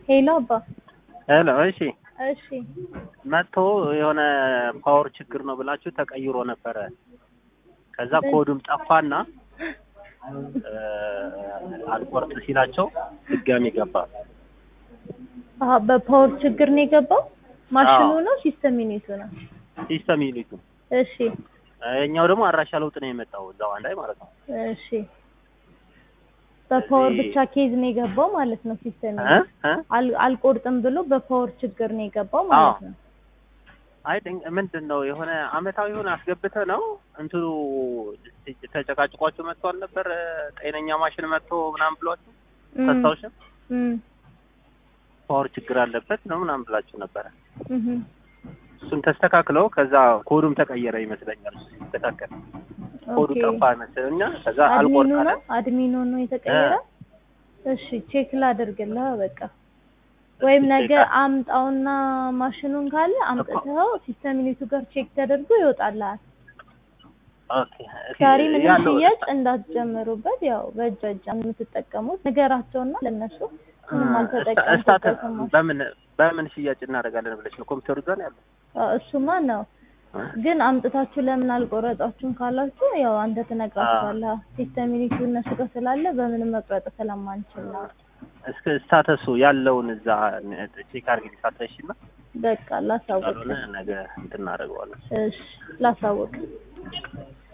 ሄሎ አባ ሄሎ እሺ እሺ መጥቶ የሆነ ፓወር ችግር ነው ብላችሁ ተቀይሮ ነበረ። ከዛ ኮዱም ጠፋና እ አልቆርጥ ሲላቸው ድጋሚ ገባ። አሀ በፓወር ችግር ነው የገባው ማሽኑ ነው ሲስተም ዩኒቱ ነው ሲስተም ዩኒቱ እሺ እኛው ደግሞ አድራሻ ለውጥ ነው የመጣው እዛው አንድ ላይ ማለት ነው። እሺ በፓወር እዚህ- ብቻ ኬዝ ነው የገባው ማለት ነው ሲስተም እ እ አል- አልቆርጥም ብሎ በፓወር ችግር ነው የገባው ማለት ነው አይ ድንቅ- ምንድን ነው የሆነ አመታዊ የሆነ አስገብተ ነው እንትኑ ተጨቃጭቋችሁ መጥቶ አልነበር? ጤነኛ ማሽን መጥቶ ምናምን ብሏችሁ እም፣ ታስታውሽም? እም፣ ፓወር ችግር አለበት ነው ምናምን ብላችሁ ነበረ። እም። እሱን ተስተካክለው ከዛ ኮዱም ተቀየረ ይመስለኛል። እሱ ሲስተካከል ኮዱ ኦኬ። ጠፋ ይመስለኛል። ከዛ አድሚኑ አልቆርጥ አለ። ነው አድሚኑ ነው የተቀየረ እሺ ቼክ ላደርግልህ በቃ ወይም ቼክ ነገ አድርግ። አምጣውና ማሽኑን ካለ አምጥተው ሲስተም ዩኒቱ ጋር ቼክ ተደርጎ ይወጣልሃል ኦኬ እሺ፣ ዛሬ ምንም ያለው ሽያጭ እንዳትጀምሩበት ያው በእጅ እጅ የምትጠቀሙት ነገራቸውና ለነሱ ምንም ስታተስ አልተጠቀሙበትም ማሽን በምን በምን ሽያጭ እናደርጋለን ብለሽ ነው ኮምፒውተሩ ጋር ያለው? አዎ፣ እሱማ ነው ግን አምጥታችሁ ለምን አልቆረጣችሁም ካላችሁ ያው አንተ ትነግራችኋለህ ሲስተም ዩኒቱ እነሱ ጋር ስላለ በምንም መቁረጥ ስለማንችል ነው እስከ ስታተሱ ያለውን እዛ ቼክ አድርጊ ሳትረሺና በቃ ላሳውቅ ካልሆነ ነገ እንትን እናደርገዋለን። እሺ ላሳውቅ